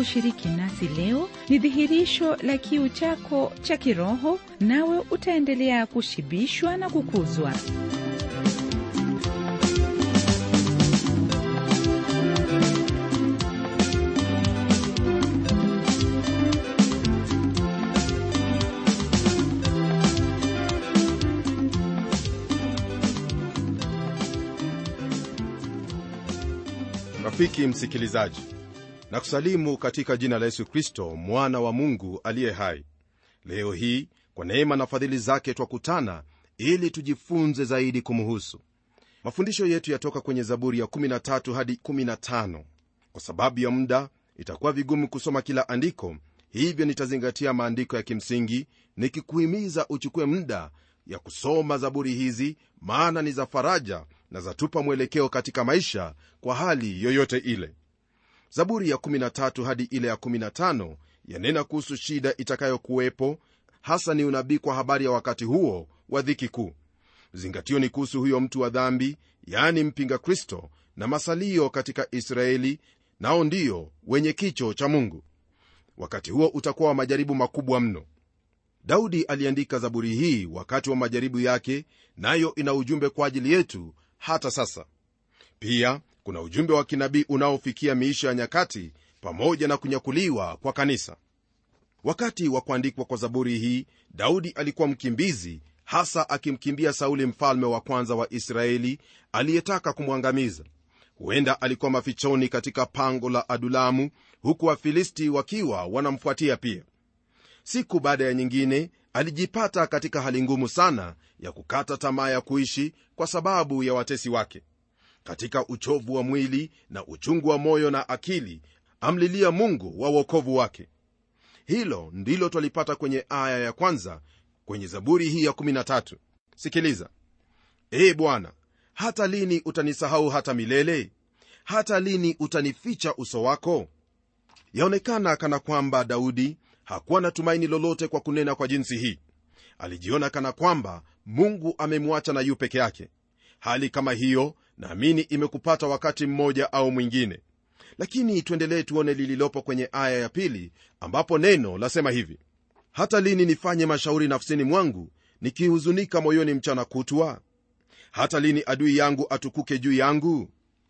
kushiriki nasi leo ni dhihirisho la kiu chako cha kiroho, nawe utaendelea kushibishwa na kukuzwa. rafiki msikilizaji na kusalimu katika jina la yesu kristo mwana wa mungu aliye hai leo hii kwa neema na fadhili zake twakutana ili tujifunze zaidi kumuhusu mafundisho yetu yatoka kwenye zaburi ya 13 hadi 15 kwa sababu ya muda itakuwa vigumu kusoma kila andiko hivyo nitazingatia maandiko ya kimsingi nikikuhimiza uchukue muda ya kusoma zaburi hizi maana ni za faraja na zatupa mwelekeo katika maisha kwa hali yoyote ile zaburi ya 13 hadi ile ya 15 yanena kuhusu shida itakayokuwepo hasa ni unabii kwa habari ya wakati huo wa dhiki kuu zingatio ni kuhusu huyo mtu wa dhambi yaani mpinga kristo na masalio katika israeli nao ndio wenye kicho cha mungu wakati huo utakuwa wa majaribu makubwa mno daudi aliandika zaburi hii wakati wa majaribu yake nayo ina ujumbe kwa ajili yetu hata sasa pia kuna ujumbe wa kinabii unaofikia miisho ya nyakati pamoja na kunyakuliwa kwa kanisa wakati wa kuandikwa kwa zaburi hii daudi alikuwa mkimbizi hasa akimkimbia sauli mfalme wa kwanza wa israeli aliyetaka kumwangamiza huenda alikuwa mafichoni katika pango la adulamu huku wafilisti wakiwa wanamfuatia pia siku baada ya nyingine alijipata katika hali ngumu sana ya kukata tamaa ya kuishi kwa sababu ya watesi wake katika uchovu wa mwili na uchungu wa moyo na akili amlilia mungu wa uokovu wake hilo ndilo twalipata kwenye aya ya kwanza kwenye zaburi hii ya 13 sikiliza ee bwana hata lini utanisahau hata milele hata lini utanificha uso wako yaonekana kana kwamba daudi hakuwa na tumaini lolote kwa kunena kwa jinsi hii alijiona kana kwamba mungu amemwacha na yu peke yake hali kama hiyo naamini imekupata wakati mmoja au mwingine lakini tuendelee tuone lililopo kwenye aya ya pili ambapo neno lasema hivi hata lini nifanye mashauri nafsini mwangu nikihuzunika moyoni mchana kutwa hata lini adui yangu atukuke juu yangu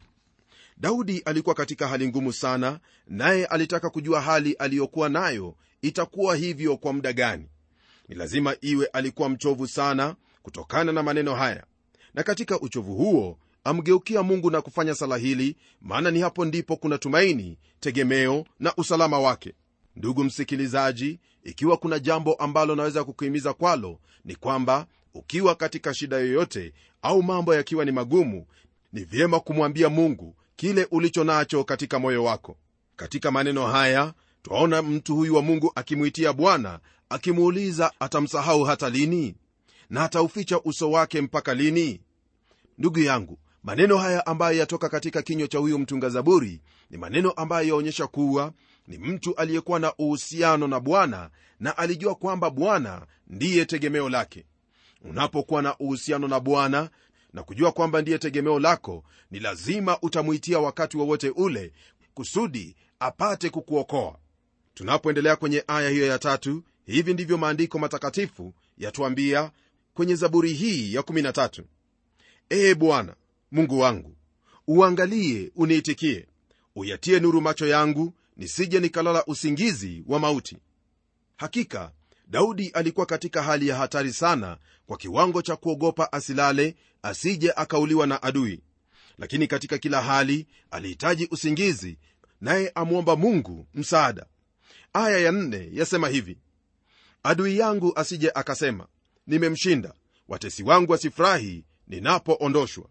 daudi alikuwa katika hali ngumu sana naye alitaka kujua hali aliyokuwa nayo itakuwa hivyo kwa muda gani ni lazima iwe alikuwa mchovu sana kutokana na maneno haya na katika uchovu huo amgeukia mungu na kufanya sala hili maana ni hapo ndipo kuna tumaini tegemeo na usalama wake ndugu msikilizaji ikiwa kuna jambo ambalo naweza kukuhimiza kwalo ni kwamba ukiwa katika shida yoyote au mambo yakiwa ni magumu ni vyema kumwambia mungu kile ulicho nacho katika moyo wako katika maneno haya twaona mtu huyu wa mungu akimwitia bwana akimuuliza atamsahau hata lini na atauficha uso wake mpaka lini ndugu yangu maneno haya ambayo yatoka katika kinywa cha huyu mtunga zaburi ni maneno ambayo yaonyesha kuwa ni mtu aliyekuwa na uhusiano na bwana na alijua kwamba bwana ndiye tegemeo lake unapokuwa na uhusiano na bwana na kujua kwamba ndiye tegemeo lako ni lazima utamwitia wakati wowote wa ule kusudi apate kukuokoa tunapoendelea kwenye aya hiyo ya tatu hivi ndivyo maandiko matakatifu yatuambia kwenye zaburi hii ya 13 ee bwana mungu wangu uangalie uniitikie uyatie nuru macho yangu nisije nikalala usingizi wa mauti hakika daudi alikuwa katika hali ya hatari sana kwa kiwango cha kuogopa asilale asije akauliwa na adui lakini katika kila hali alihitaji usingizi naye amwomba mungu msaada aya ya nne yasema hivi adui yangu asije akasema nimemshinda watesi wangu wasifurahi ninapoondoshwa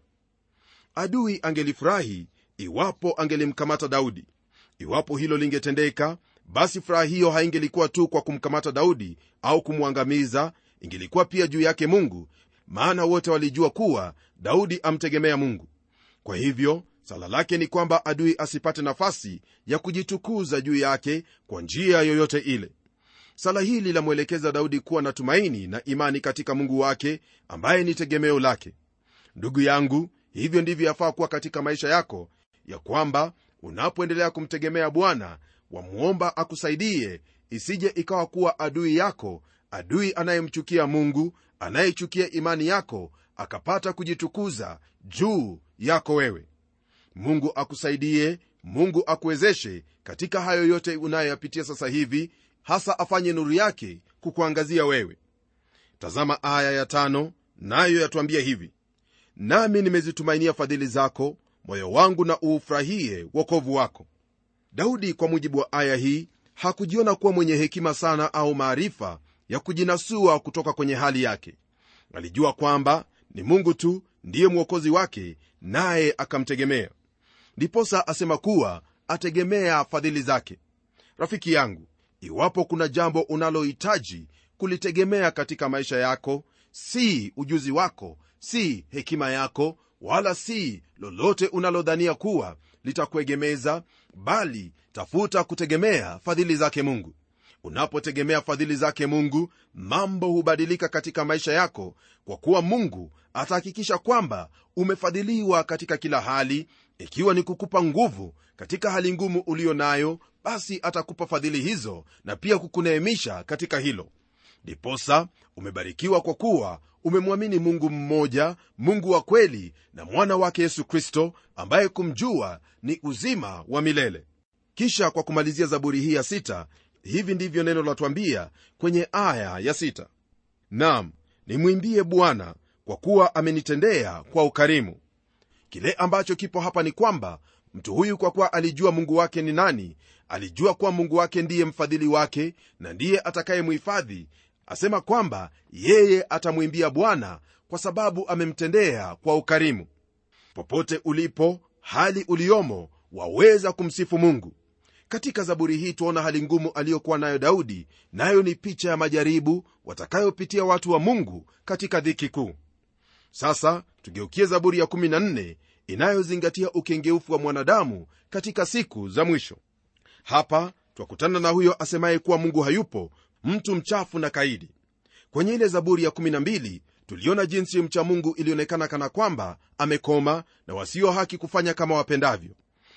adui angelifurahi iwapo angelimkamata daudi iwapo hilo lingetendeka basi furaha hiyo haingelikuwa tu kwa kumkamata daudi au kumwangamiza ingelikuwa pia juu yake mungu maana wote walijua kuwa daudi amtegemea mungu kwa hivyo sala lake ni kwamba adui asipate nafasi ya kujitukuza juu yake kwa njia yoyote ile sala hili lamwelekeza daudi kuwa na tumaini na imani katika mungu wake ambaye ni tegemeo lake ndugu yangu hivyo ndivyo yafaa kuwa katika maisha yako ya kwamba unapoendelea kumtegemea bwana wamwomba akusaidie isije ikawa kuwa adui yako adui anayemchukia mungu anayechukia imani yako akapata kujitukuza juu yako wewe mungu akusaidie mungu akuwezeshe katika hayo yote unayoyapitia sasa hivi hasa afanye nuru yake kukuangazia wewe tazama aya ya tano nayo yatuambia hivi nami nimezitumainia fadhili zako moyo wangu na uufurahie wokovu wako daudi kwa mujibu wa aya hii hakujiona kuwa mwenye hekima sana au maarifa ya kujinasua kutoka kwenye hali yake alijua kwamba ni mungu tu ndiye mwokozi wake naye akamtegemea ndiposa asema kuwa ategemea fadhili zake rafiki yangu iwapo kuna jambo unalohitaji kulitegemea katika maisha yako si ujuzi wako si hekima yako wala si lolote unalodhania kuwa litakuegemeza bali tafuta kutegemea fadhili zake mungu unapotegemea fadhili zake mungu mambo hubadilika katika maisha yako kwa kuwa mungu atahakikisha kwamba umefadhiliwa katika kila hali ikiwa ni kukupa nguvu katika hali ngumu uliyo nayo basi atakupa fadhili hizo na pia kukuneemisha katika hilo ndiposa umebarikiwa kwa kuwa umemwamini mungu mmoja mungu wa kweli na mwana wake yesu kristo ambaye kumjua ni uzima wa milele kisha kwa kumalizia zaburi hii ya sita hivi ndivyo neno latwambia kwenye aya ya sita nam nimwimbie bwana kwa kuwa amenitendea kwa ukarimu kile ambacho kipo hapa ni kwamba mtu huyu kwa kuwa alijua mungu wake ni nani alijua kuwa mungu wake ndiye mfadhili wake na ndiye atakayemhifadhi asema kwamba yeye atamwimbia bwana kwa sababu amemtendea kwa ukarimu popote ulipo hali uliomo waweza kumsifu mungu katika zaburi hii tuona hali ngumu aliyokuwa nayo daudi nayo ni picha ya majaribu watakayopitia watu wa mungu katika dhiki kuu sasa tugeukie zaburi ya 14 inayozingatia ukengeufu wa mwanadamu katika siku za mwisho hapa twakutana na huyo asemaye kuwa mungu hayupo mtu mchafu na kaidi kwenye ile zaburi ya 12 tuliona jinsi mcha mungu ilionekana kana kwamba amekoma na wasio haki kufanya kama wapendavyo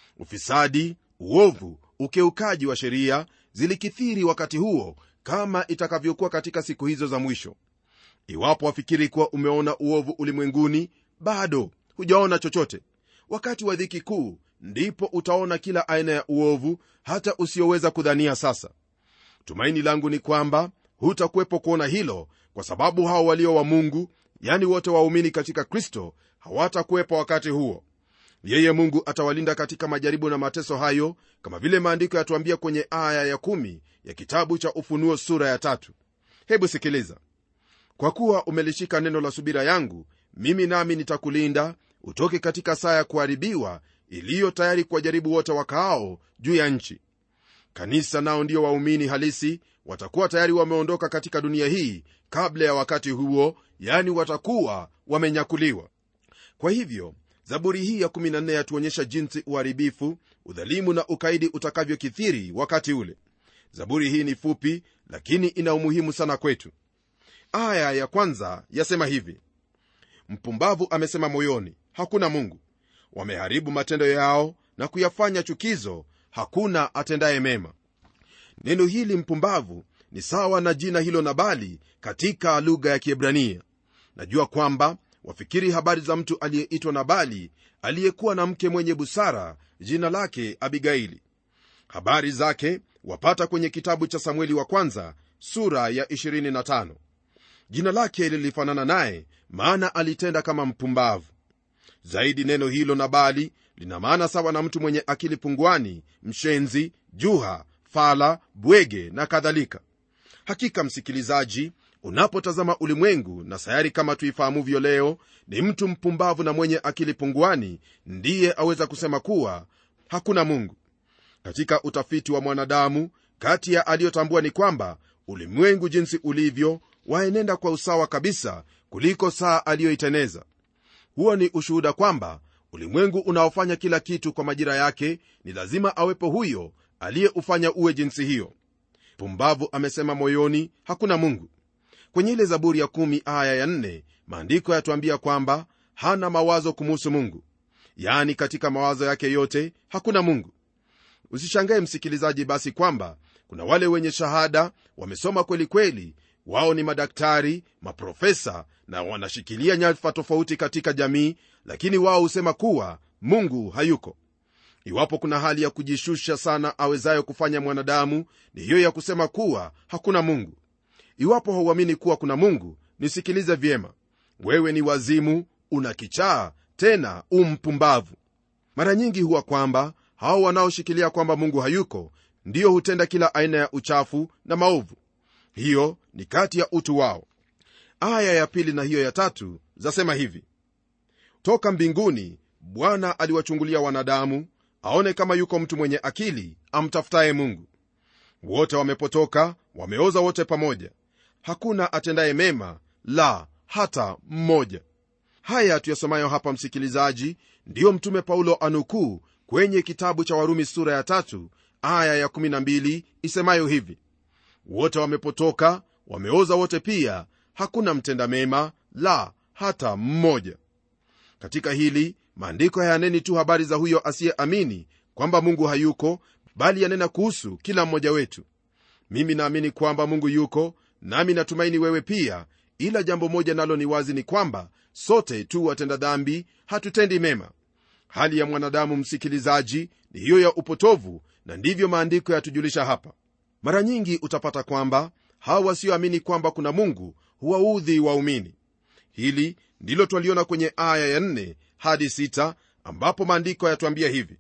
ufisadi uovu ukeukaji wa sheria zilikithiri wakati huo kama itakavyokuwa katika siku hizo za mwisho iwapo wafikiri kuwa umeona uovu ulimwenguni bado hujaona chochote wakati wa dhiki kuu ndipo utaona kila aina ya uovu hata usioweza kudhania sasa tumaini langu ni kwamba hutakuwepo kuona hilo kwa sababu hao walio wa mungu yani wote waumini katika kristo hawatakuwepo wakati huo yeye mungu atawalinda katika majaribu na mateso hayo kama vile maandiko yatuambia kwenye aya ya kumi ya kitabu cha ufunuo sura ya tatu hebu sikiliza kwa kuwa umelishika neno la subira yangu mimi nami nitakulinda utoke katika saa ya kuharibiwa iliyo tayari kuwajaribu wote wakaao juu ya nchi kanisa nao ndio waumini halisi watakuwa tayari wameondoka katika dunia hii kabla ya wakati huo yani watakuwa wamenyakuliwa kwa hivyo zaburi hii ya 14 yatuonyesha jinsi uharibifu udhalimu na ukaidi utakavyokithiri wakati ule zaburi hii ni fupi lakini ina umuhimu sana kwetu aya ya kwanza yasema hivi mpumbavu amesema moyoni hakuna mungu wameharibu matendo yao na kuyafanya chukizo hakuna atendaye mema neno hili mpumbavu ni sawa na jina hilo nabali katika lugha ya kiebrania najua kwamba wafikiri habari za mtu aliyeitwa nabali aliyekuwa na mke mwenye busara jina lake abigaili habari zake wapata kwenye kitabu cha samueli wa kwanza sura ya 25 jina lake lilifanana naye maana alitenda kama mpumbavu zaidi neno hilo nabali lina maana sawa na mtu mwenye akili punguani mshenzi juha fala bwege na kadhalika hakika msikilizaji unapotazama ulimwengu na sayari kama tuifahamuvyo leo ni mtu mpumbavu na mwenye akili punguani ndiye aweza kusema kuwa hakuna mungu katika utafiti wa mwanadamu kati ya aliyotambua ni kwamba ulimwengu jinsi ulivyo waenenda kwa usawa kabisa kuliko saa aliyoiteneza huo ni ushuhuda kwamba ulimwengu unaofanya kila kitu kwa majira yake ni lazima awepo huyo aliyeufanya uwe jinsi hiyo pumbavu amesema moyoni hakuna mungu kwenye ile zaburi ya kumi aya ya nne maandiko yatuambia kwamba hana mawazo kumuhusu mungu yaani katika mawazo yake yote hakuna mungu usishangae msikilizaji basi kwamba kuna wale wenye shahada wamesoma kweli kweli wao ni madaktari maprofesa na wanashikilia nyadhifa tofauti katika jamii lakini wao husema kuwa mungu hayuko iwapo kuna hali ya kujishusha sana awezayo kufanya mwanadamu ni hiyo ya kusema kuwa hakuna mungu iwapo hauamini kuwa kuna mungu nisikilize vyema wewe ni wazimu una kichaa tena umpumbavu mara nyingi huwa kwamba hao wanaoshikilia kwamba mungu hayuko ndiyo hutenda kila aina ya uchafu na maovu hiyo ni kati ya utu wao aya ya pili na hiyo ya tatu zasema hivi toka mbinguni bwana aliwachungulia wanadamu aone kama yuko mtu mwenye akili amtafutaye mungu wote wamepotoka wameoza wote pamoja hakuna atendaye mema la hata mmoja haya tuyasomayo hapa msikilizaji ndiyo mtume paulo anukuu kwenye kitabu cha warumi sura ya tatu aya ya 12 isemayo hivi wote wamepotoka wameoza wote pia hakuna mtenda mema la hata mmoja katika hili maandiko hayaneni tu habari za huyo asiyeamini kwamba mungu hayuko bali yanena kuhusu kila mmoja wetu mimi naamini kwamba mungu yuko nami natumaini wewe pia ila jambo moja nalo ni wazi ni kwamba sote tu watenda dhambi hatutendi mema hali ya mwanadamu msikilizaji ni hiyo ya upotovu na ndivyo maandiko yatujulisha hapa mara nyingi utapata kwamba hawa wasioamini kwamba kuna mungu huwaudhi waumini hili ndilo twaliona kwenye aya ya 4 hadi 6 ambapo maandiko yatuambia hivi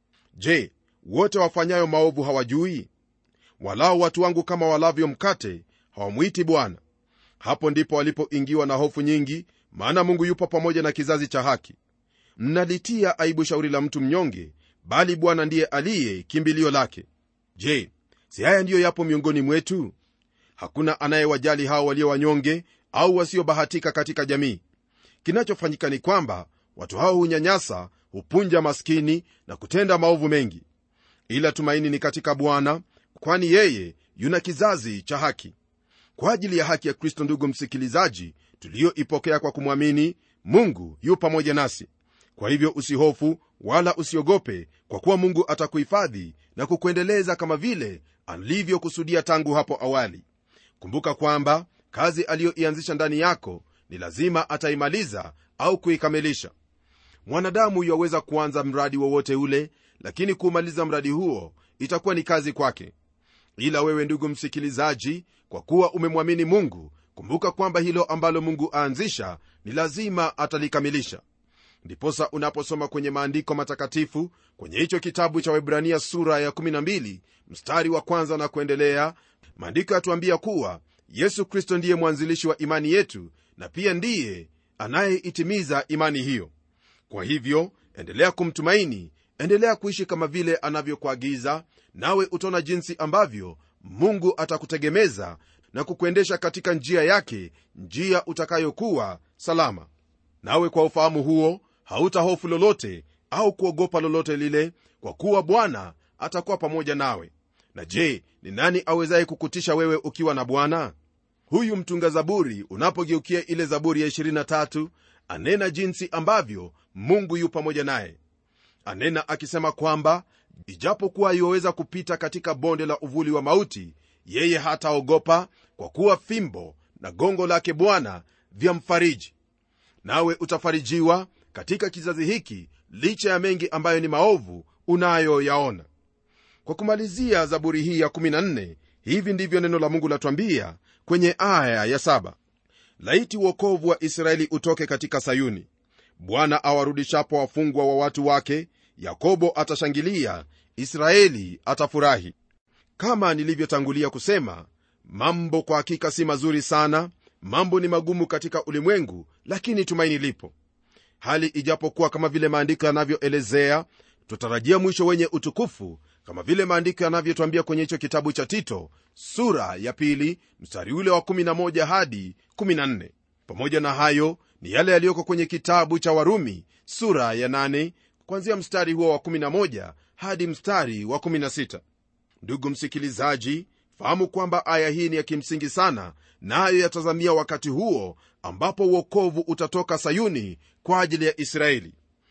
je wote wafanyayo maovu hawajui walao watu wangu kama walavyo mkate hawamwiti bwana hapo ndipo walipoingiwa na hofu nyingi maana mungu yupo pamoja na kizazi cha haki mnalitia aibu shauri la mtu mnyonge bali bwana ndiye aliye kimbilio lake je si haya ndiyo yapo miongoni mwetu hakuna anayewajali hao walio wanyonge au wasiobahatika katika jamii kinachofanyika ni kwamba watu hao hunyanyasa hupunja maskini na kutenda maovu mengi ila tumaini ni katika bwana kwani yeye yuna kizazi cha haki kwa ajili ya haki ya kristo ndugu msikilizaji tuliyoipokea kwa kumwamini mungu yu pamoja nasi kwa hivyo usihofu wala usiogope kwa kuwa mungu atakuhifadhi na kukuendeleza kama vile alivyokusudia tangu hapo awali kumbuka kwamba kazi aliyoianzisha ndani yako ni lazima ataimaliza au kuikamilisha mwanadamu yaweza kuanza mradi wowote ule lakini kuumaliza mradi huo itakuwa ni kazi kwake ila wewe ndugu msikilizaji kwa kuwa umemwamini mungu kumbuka kwamba hilo ambalo mungu aanzisha ni lazima atalikamilisha ndiposa unaposoma kwenye maandiko matakatifu kwenye hicho kitabu cha webrania sura ya 12 mstari wa kwanza na kuendelea maandiko yatuambia kuwa yesu kristo ndiye mwanzilishi wa imani yetu na pia ndiye anayeitimiza imani hiyo kwa hivyo endelea kumtumaini endelea kuishi kama vile anavyokuagiza nawe utaona jinsi ambavyo mungu atakutegemeza na kukuendesha katika njia yake njia utakayokuwa salama nawe kwa ufahamu huo hautahofu lolote au kuogopa lolote lile kwa kuwa bwana atakuwa pamoja nawe na je ni nani awezaye kukutisha wewe ukiwa na bwana huyu mtunga zaburi unapogeukia ile zaburi ya 23 anena jinsi ambavyo mungu yu pamoja naye anena akisema kwamba ijapokuwa iwaweza kupita katika bonde la uvuli wa mauti yeye hataogopa kwa kuwa fimbo na gongo lake bwana vyamfariji nawe utafarijiwa katika kizazi hiki licha ya mengi ambayo ni maovu unayoyaona kwa kumalizia zaburi hii ya 14 hivi ndivyo neno la mungu latwambia kwenye aya ya 7 laiti uokovu wa israeli utoke katika sayuni bwana awarudishapo wafungwa wa watu wake yakobo atashangilia israeli atafurahi kama nilivyotangulia kusema mambo kwa hakika si mazuri sana mambo ni magumu katika ulimwengu lakini tumaini lipo hali ijapokuwa kama vile maandiko yanavyoelezea tutarajia mwisho wenye utukufu kama vile maandiko yanavyotwambia kwenye hicho kitabu cha tito sura ya pili mstari ule wa 11 hadi 14 pamoja na hayo ni yale yaliyoko kwenye kitabu cha warumi sura ya 8 kwanzia mstari huo wa 11 hadi mstari wa 16 ndugu msikilizaji fahamu kwamba aya hii ni ya kimsingi sana nayo na yatazamia wakati huo ambapo uokovu utatoka sayuni kwa ajili ya israeli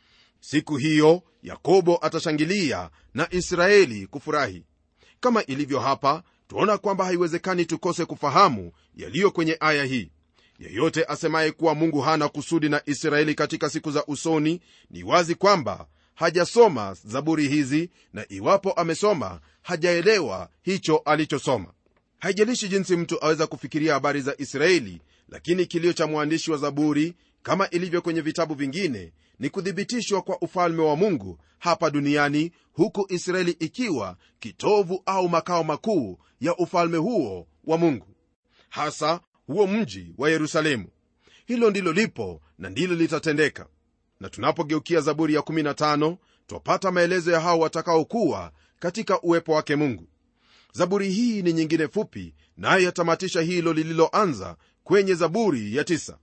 siku hiyo yakobo atashangilia na israeli kufurahi kama ilivyo hapa tuona kwamba haiwezekani tukose kufahamu yaliyo kwenye aya hii yeyote asemaye kuwa mungu hana kusudi na israeli katika siku za usoni ni wazi kwamba hajasoma zaburi hizi na iwapo amesoma hajaelewa hicho alichosoma haijalishi jinsi mtu aweza kufikiria habari za israeli lakini kilio cha mwandishi wa zaburi kama ilivyo kwenye vitabu vingine ni kuthibitishwa kwa ufalme wa mungu hapa duniani huku israeli ikiwa kitovu au makao makuu ya ufalme huo wa mungu hasa huo mji wa yerusalemu hilo ndilo lipo na ndilo litatendeka na tunapogeukia zaburi ya 15 twapata maelezo ya hao watakaokuwa katika uwepo wake mungu zaburi hii ni nyingine fupi naye yatamatisha hilo lililoanza kwenye zaburi ya 9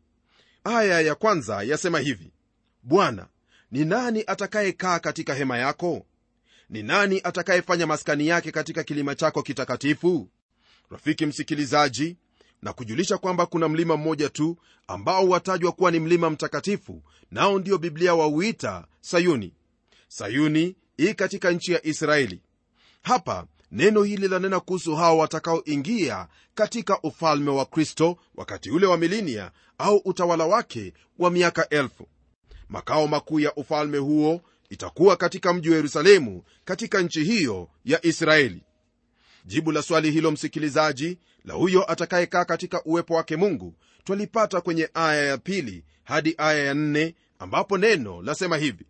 aya ya kwanza yasema hivi bwana ni nani atakayekaa katika hema yako ni nani atakayefanya maskani yake katika kilima chako kitakatifu rafiki msikilizaji na kujulisha kwamba kuna mlima mmoja tu ambao watajwa kuwa ni mlima mtakatifu nao ndio biblia wauita sayuni sayuni ii katika nchi ya israeli hapa neno hili lanena kuhusu hao watakaoingia katika ufalme wa kristo wakati ule wa milinia au utawala wake wa miaka elfu makao makuu ya ufalme huo itakuwa katika mji wa yerusalemu katika nchi hiyo ya israeli jibu la swali hilo msikilizaji la huyo atakayekaa katika uwepo wake mungu twalipata kwenye aya ya pili hadi aya ya nne ambapo neno lasema hivi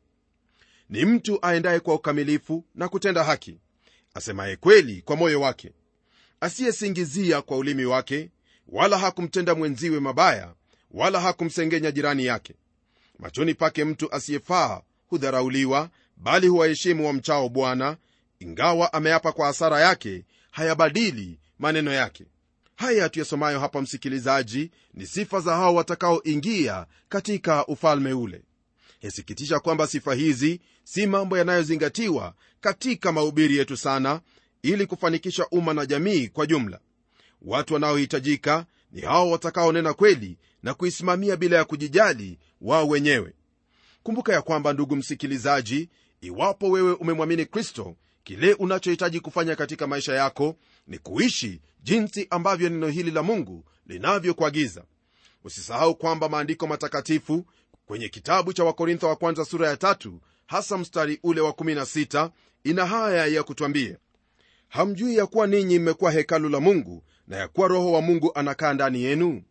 ni mtu aendaye kwa ukamilifu na kutenda haki asemaye kweli kwa moyo wake asiyesingizia kwa ulimi wake wala hakumtenda mwenziwe mabaya wala hakumsengenya jirani yake machoni pake mtu asiyefaa hudharauliwa bali huwaheshimu wamchao bwana ingawa ameapa kwa hasara yake hayabadili maneno yake haya tuyasomayo hapa msikilizaji ni sifa za hao watakaoingia katika ufalme ule yasikitisha kwamba sifa hizi si mambo yanayozingatiwa katika mahubiri yetu sana ili kufanikisha umma na jamii kwa jumla watu wanaohitajika ni hao watakaonena kweli na kuisimamia bila ya kujijali wao wenyewe kumbuka ya kwamba ndugu msikilizaji iwapo wewe umemwamini kristo kile unachohitaji kufanya katika maisha yako ni kuishi jinsi ambavyo neno hili la mungu linavyokuagiza usisahau kwamba maandiko matakatifu kwenye kitabu cha wakorintho wa kwanza sura ya tatu hasa mstari ule wa 16 ina haya ya kutwambia hamjui ya kuwa ninyi mmekuwa hekalu la mungu na ya kuwa roho wa mungu anakaa ndani yenu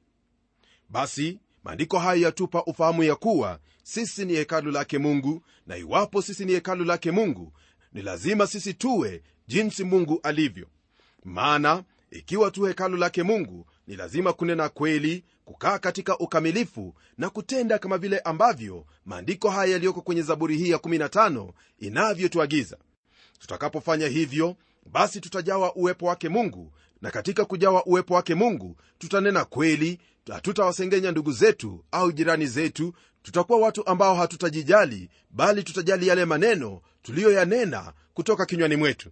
basi maandiko haya yatupa ufahamu ya kuwa sisi ni hekalu lake mungu na iwapo sisi ni hekalu lake mungu ni lazima sisi tuwe jinsi mungu alivyo maana ikiwa tu hekalu lake mungu ni lazima kunena kweli kukaa katika ukamilifu na kutenda kama vile ambavyo maandiko haya yaliyoko kwenye zaburi hii ya 15 inavyotuagiza tutakapofanya hivyo basi tutajawa uwepo wake mungu na katika kujawa uwepo wake mungu tutanena kweli hatutawasengenya ndugu zetu au jirani zetu tutakuwa watu ambao hatutajijali bali tutajali yale maneno tuliyoyanena kutoka kinywani mwetu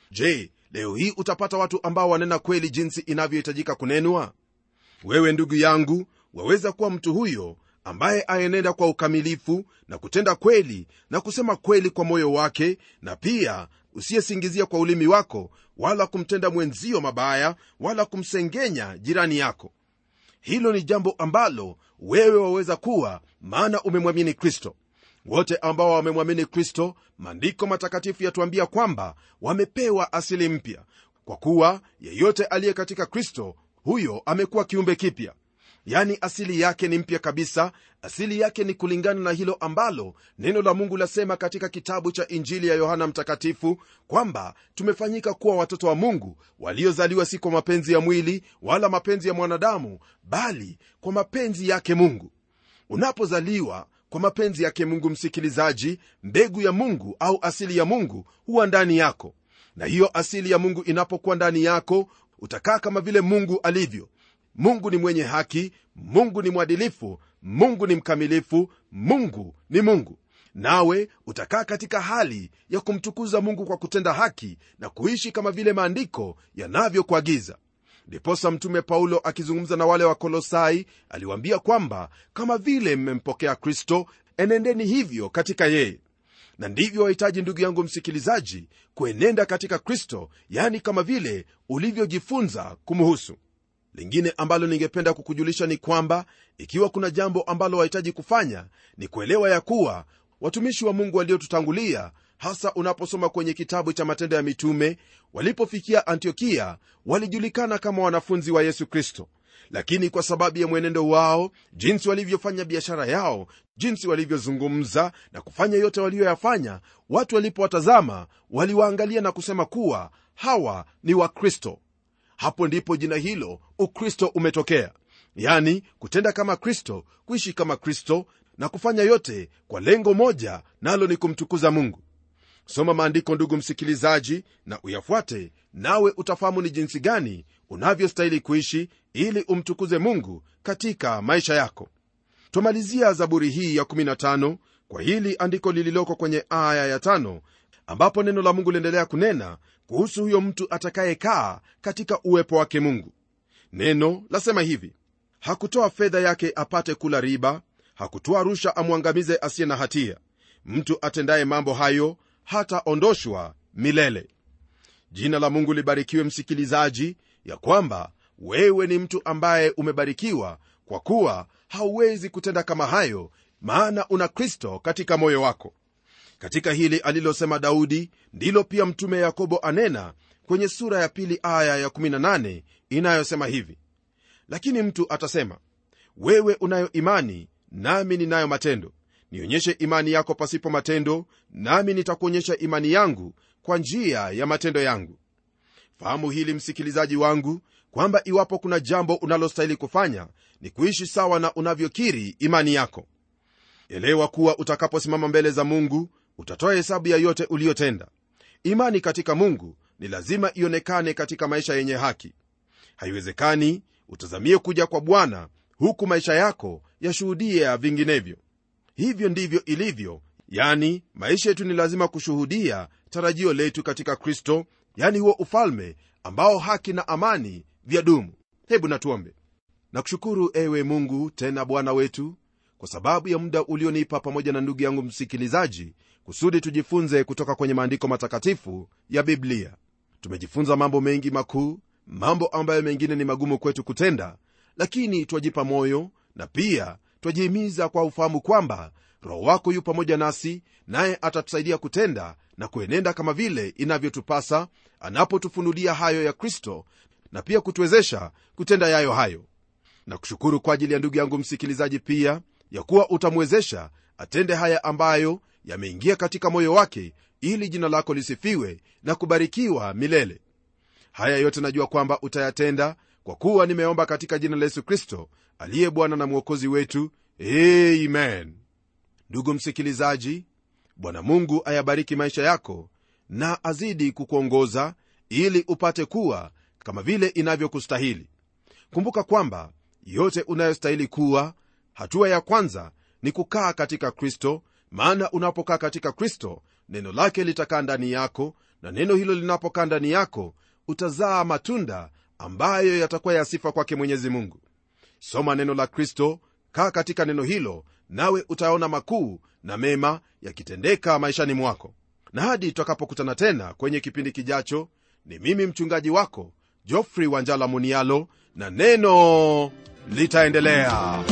je leo hii utapata watu ambao wanena kweli jinsi inavyohitajika kunenwa wewe ndugu yangu waweza kuwa mtu huyo ambaye aenenda kwa ukamilifu na kutenda kweli na kusema kweli kwa moyo wake na pia usiyesingizia kwa ulimi wako wala kumtenda mwenzio mabaya wala kumsengenya jirani yako hilo ni jambo ambalo wewe waweza kuwa maana umemwamini kristo wote ambao wamemwamini kristo maandiko matakatifu yatuambia kwamba wamepewa asili mpya kwa kuwa yeyote aliye katika kristo huyo amekuwa kiumbe kipya yani asili yake ni mpya kabisa asili yake ni kulingana na hilo ambalo neno la mungu lasema katika kitabu cha injili ya yohana mtakatifu kwamba tumefanyika kuwa watoto wa mungu waliozaliwa si kwa mapenzi ya mwili wala mapenzi ya mwanadamu bali kwa mapenzi yake mungu unapozaliwa kwa mapenzi yake mungu msikilizaji mbegu ya mungu au asili ya mungu huwa ndani yako na hiyo asili ya mungu inapokuwa ndani yako utakaa kama vile mungu alivyo mungu ni mwenye haki mungu ni mwadilifu mungu ni mkamilifu mungu ni mungu nawe utakaa katika hali ya kumtukuza mungu kwa kutenda haki na kuishi kama vile maandiko yanavyokuagiza ndiposa mtume paulo akizungumza na wale wa kolosai aliwaambia kwamba kama vile mmempokea kristo enendeni hivyo katika yeye na ndivyo wahitaji ndugu yangu msikilizaji kuenenda katika kristo yani kama vile ulivyojifunza kumhusu lingine ambalo ningependa kukujulisha ni kwamba ikiwa kuna jambo ambalo wahitaji kufanya ni kuelewa ya kuwa watumishi wa mungu waliotutangulia hasa unaposoma kwenye kitabu cha matendo ya mitume walipofikia antiokia walijulikana kama wanafunzi wa yesu kristo lakini kwa sababu ya mwenendo wao jinsi walivyofanya biashara yao jinsi walivyozungumza na kufanya yote waliyoyafanya watu walipowatazama waliwaangalia na kusema kuwa hawa ni wakristo hapo ndipo jina hilo ukristo umetokea yani kutenda kama kristo kuishi kama kristo na kufanya yote kwa lengo moja nalo ni kumtukuza mungu soma maandiko ndugu msikilizaji na uyafuate nawe utafahamu ni jinsi gani unavyostahili kuishi ili umtukuze mungu katika maisha yako twamalizia zaburi hii ya 15 kwa hili andiko lililoko kwenye aya ya tano ambapo neno la mungu liendelea kunena kuhusu huyo mtu atakayekaa katika uwepo wake mungu neno lasema hivi hakutoa fedha yake apate kula riba hakutoa rusha amwangamize asiye na hatia mtu atendaye mambo hayo hataondoshwa milele jina la mungu libarikiwe msikilizaji ya kwamba wewe ni mtu ambaye umebarikiwa kwa kuwa hauwezi kutenda kama hayo maana una kristo katika moyo wako katika hili alilosema daudi ndilo pia mtume yakobo anena kwenye sura ya pili aya ya18 inayosema hivi lakini mtu atasema wewe unayo imani nami ninayo matendo nionyeshe imani yako pasipo matendo nami nitakuonyesha imani yangu kwa njia ya matendo yangu fahamu hili msikilizaji wangu kwamba iwapo kuna jambo unalostahili kufanya ni kuishi sawa na unavyokiri imani yako elewa kuwa utakaposimama mbele za mungu utatoa hesabu ya yote uliyotenda imani katika mungu ni lazima ionekane katika maisha yenye haki haiwezekani utazamie kuja kwa bwana huku maisha yako yashuhudia vinginevyo hivyo ndivyo ilivyo yani maisha yetu ni lazima kushuhudia tarajio letu katika kristo yani huo ufalme ambao haki na amani vya dumu hebu natuombe nakushukuru ewe mungu tena bwana wetu kwa sababu ya muda ulionipa pamoja na ndugu yangu msikilizaji kusudi tujifunze kutoka kwenye maandiko matakatifu ya biblia tumejifunza mambo mengi makuu mambo ambayo mengine ni magumu kwetu kutenda lakini twajipa moyo na pia twajihimiza kwa ufahamu kwamba roho wako yu pamoja nasi naye atatusaidia kutenda na kuenenda kama vile inavyotupasa anapotufunulia hayo ya kristo na pia kutuwezesha kutenda yayo hayo na kushukuru kwa ajili ya ndugu yangu msikilizaji pia ya kuwa utamwezesha atende haya ambayo yameingia katika moyo wake ili jina lako lisifiwe na kubarikiwa milele haya yote najua kwamba utayatenda kwa kuwa nimeomba katika jina la yesu kristo aliye bwana na mwokozi wetu amen ndugu msikilizaji bwana mungu ayabariki maisha yako na azidi kukuongoza ili upate kuwa kama vile inavyokustahili kumbuka kwamba yote unayostahili kuwa hatua ya kwanza ni kukaa katika kristo maana unapokaa katika kristo neno lake litakaa ndani yako na neno hilo linapokaa ndani yako utazaa matunda ambayo yatakuwa ya sifa kwake mwenyezi mungu soma neno la kristo kaa katika neno hilo nawe utaona makuu na mema yakitendeka maishani mwako na hadi tutakapokutana tena kwenye kipindi kijacho ni mimi mchungaji wako jofrey wanjala munialo na neno litaendelea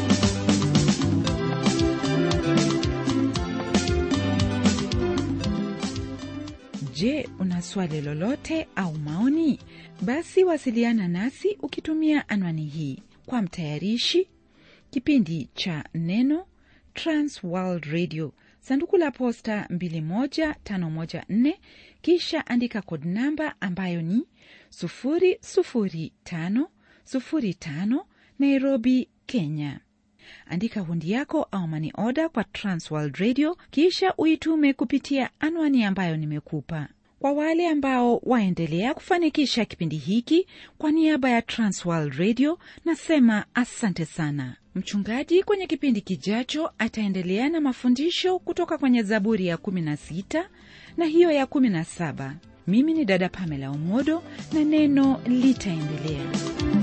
Je, una swali lolote au maoni? Basi wasiliana nasi ukitumia anwani hii. Kwa mtayarishi kipindi cha Neno, Trans World Radio, sanduku la posta 21514, kisha andika kod namba ambayo ni 00505 Nairobi, Kenya. Andika hundi yako au mani oda kwa Transworld Radio, kisha uitume kupitia anwani ambayo nimekupa. Kwa wale ambao waendelea kufanikisha kipindi hiki, kwa niaba ya Transworld Radio nasema asante sana. Mchungaji kwenye kipindi kijacho ataendelea na mafundisho kutoka kwenye Zaburi ya 16 na hiyo ya 17. Mimi ni dada Pamela Omodo na neno litaendelea.